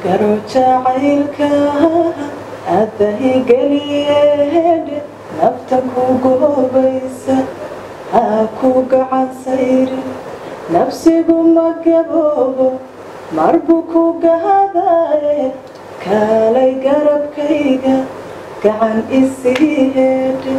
garo jacaylka addahigeliyeedhe nafta ku goobaysa ha ku gacan sayrin nafsigu ma gaboobo marbu ku gahadaye kaalay garabkayga gacan isii heedhe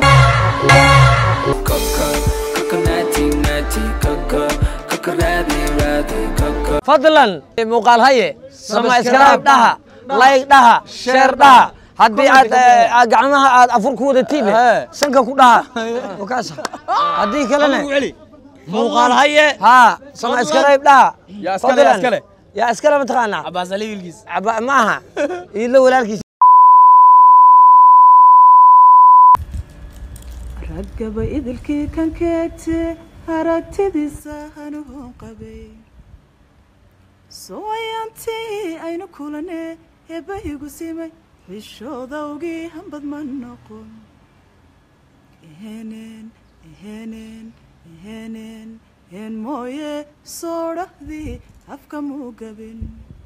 fadlan muuqaal haye samayskraib dhaha layg dhaha sheer dhaha haddii aad aad gacmaha aad afur ku wadatiin sanka ku dhaha wakaasa haddii kalena muuqaal haye haa samayskraib dhaha Yaa iskale, yaa iskale. yaa iskale mataqaanaa cabaas ali wiilkiis Caba- ma aha iilo walaalkiis raggaba idilkii kan keegte aragtidiisa hanuun qabay sooyaantii aynu kulane eebbahigu simay xishoodawgii hambad ma noqon eheneen eheneen eheneen een mooye soodhahdii afka muu gabin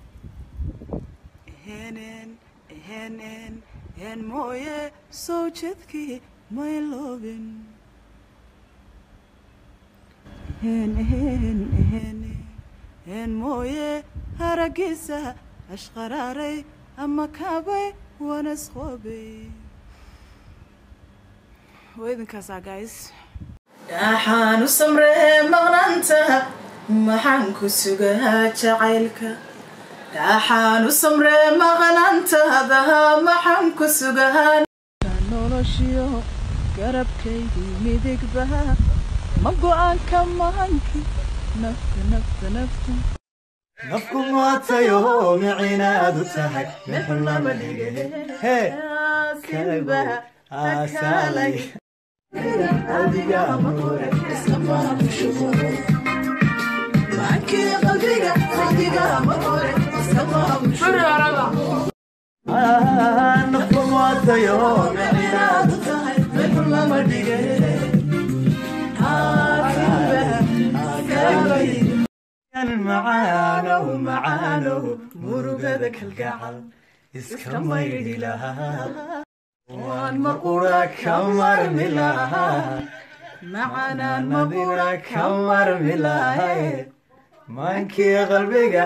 eheneen eheneen een mooye soo jedkii may loobin eheen eheen eheene een mooye haraggiisa ashqaraaray ama kaabay waana isqoobay waa idinkaasaa guys dhaxaan u samree maqnaanta maxaan ku sugaa jacaylka dhaxaan u samree maqnaantaada maxaan ku sugaa noloshiyo garabkaydii midigbaha ma go-aanka mahanki nafta nafta nafta nafku maatayo micinaad u tahay mixun lama dhige hee kalago aasaalay adiga amore nafku maatayo micinaad u tahay mixun lama dhige macaanow macaanow murugada kalgacal iska maydhi lahaa waan maqura ka marmi lahaa macanaan madina ka marmi lahay maankii qalbiga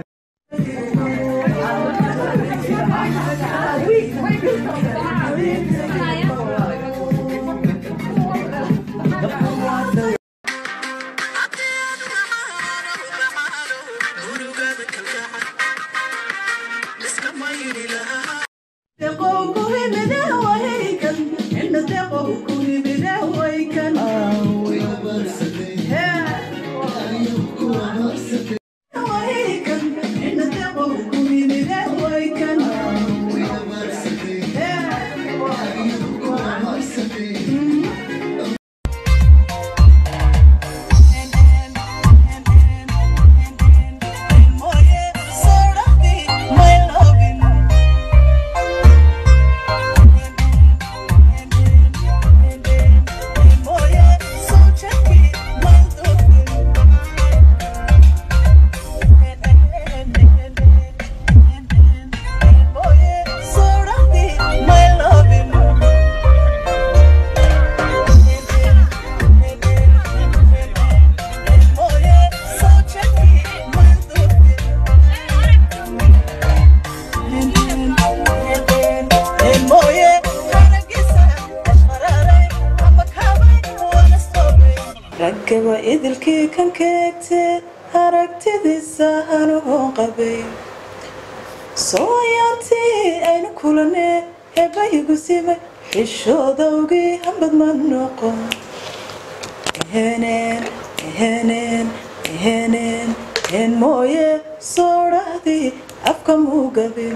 raggaba idilkii kan keegte aragtidiisa hanuun qabay sooyaantii aynu kulane eebbahigu simay xishoodawgii hambad ma noqon eheneen eheneen eheneen een mooye soodhahdii afka muu gabin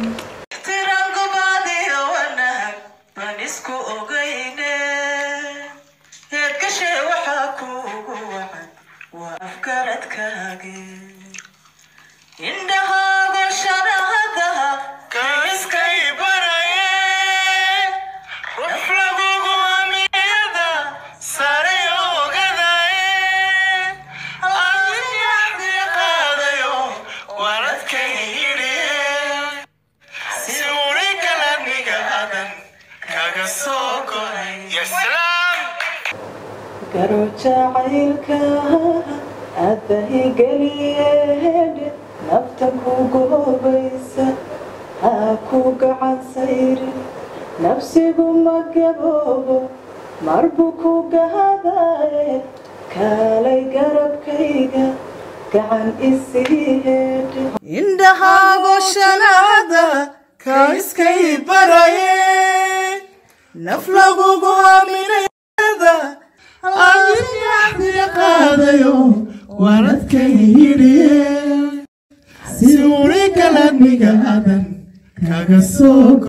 isku ogayne heedgashe waxaa kuugu wacan waa afgaradkaage indhahaago sharahadaha kaiskay baraye ruf lagugu amiyada sare ogadaye adigaxdi qaadayo waradkay yidhi garo jacaylka addahigeliyeedhe nafta ku goobaysa ha ku gacan sayri nafsigu ma gaboobo marbu ku gahadaye kaalay garabkayga gacan isii heedhe indhahaago shanaada ka iskay baraye naf lagugu aaminayada adiyaxdiya qaadayo waaradkay yidhiye si uri kaladniga adan kaga soo